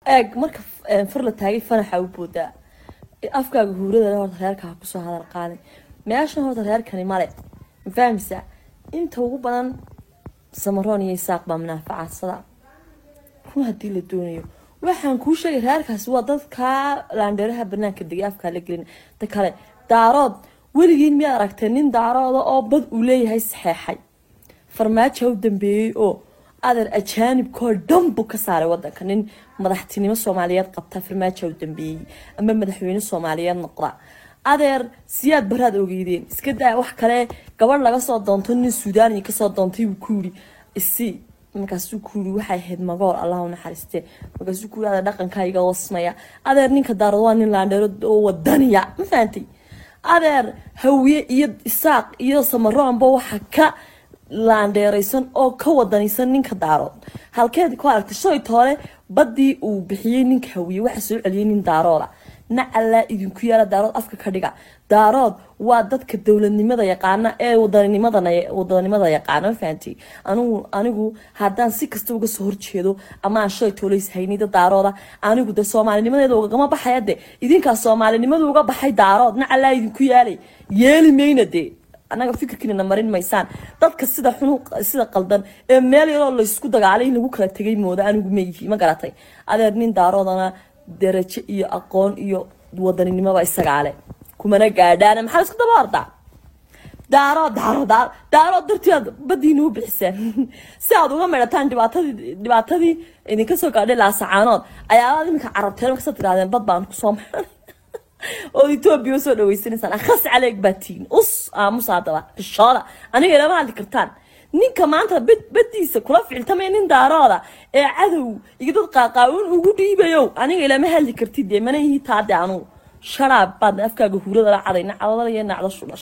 eeg marka eh, far la taagay fanaxa u boodaa afkaaga huurada horta reerka ha kusoo hadal qaaday meeshan horta reerkani male ma fahmaysaa inta ugu badan samaroon iyo isaaq baa munaafacadsada run haddii la doonayo waxaan kuu sheegay reerkaasi waa dadkaa laandheeraha banaanka degay afkaa la gelin ta kale daarood weligiin miyaad aragtay nin daarooda oo bad uu leeyahay saxeexay farmaajo u dambeeyey oo adeer ajaanibkoo dhan buu ka saaray wadanka nin madaxtinimo soomaaliyeed qabta farmaajo u dambeeyey ama madaxweyne soomaaliyeed noqda adeer siyaad baraad ogeydeen iska daa wax kale gabadh laga soo doonto nin suudaaniya kasoo doontay buu ku yiri isi markaasuu ku yiri waxay ahayd magool allah u naxariiste markaasuu ku yiri adeer dhaqankaa iga wasmaya adeer ninka daarad waa nin laandheero oo wadaniya ma fahantay adeer hawiye iyo isaaq iyo samaroonba waxa ka laandheeraysan oo ka wadanaysan ninka daarood halkeed ku aragtay shalay toole badii uu bixiyey ninka hawiye waxa soo celiyey nin daarooda nacalaa idinku yaala daarood afka ka dhiga daarood waa dadka dowladnimada yaqaana ee wadanimadana wadanimada yaqaana ma fahanti anigu anigu haddaan si kasta uga soo horjeedo ama aan shalay toolays haynida daarooda anigu de soomaalinimadeeda ugama baxaya de idinkaa soomaalinimada uga baxay daarood nacalaa idinku yaalay yeeli mayna dee annaga fikirkiinana marin maysaan dadka sida xunu sida qaldan ee meel yaroo laysku dagaalay in lagu kala tegay mooda anigu ma yihi ma garatay adeer nin daaroodana darajo iyo aqoon iyo wadaninimoba isagaale kumana gaadhaana maxaa isku daba ordaa daaro daaro daaro daaro dartii aad badiina u bixiseen si aad uga meedhataan dhibaatadii dhibaatadii idinka soo gaadhay laasacaanood ayaalaad iminka carabteen markasa tirahdeen bad baan kusoo meedhay ood etoobiya usoo dhaweysanaysaan akhas caleeg baa tihin us aamusa haddaba xishooda aniga ilama hadli kartaan ninka maanta bad badiisa kula ficiltamaya nin daarooda ee cadow iyo dad qaaqaawin ugu dhiibayow aniga ilama hadli kartid dee mana ihi taade anugu sharaab baad afkaaga huurada la caday nacdada iyo nacdo shudha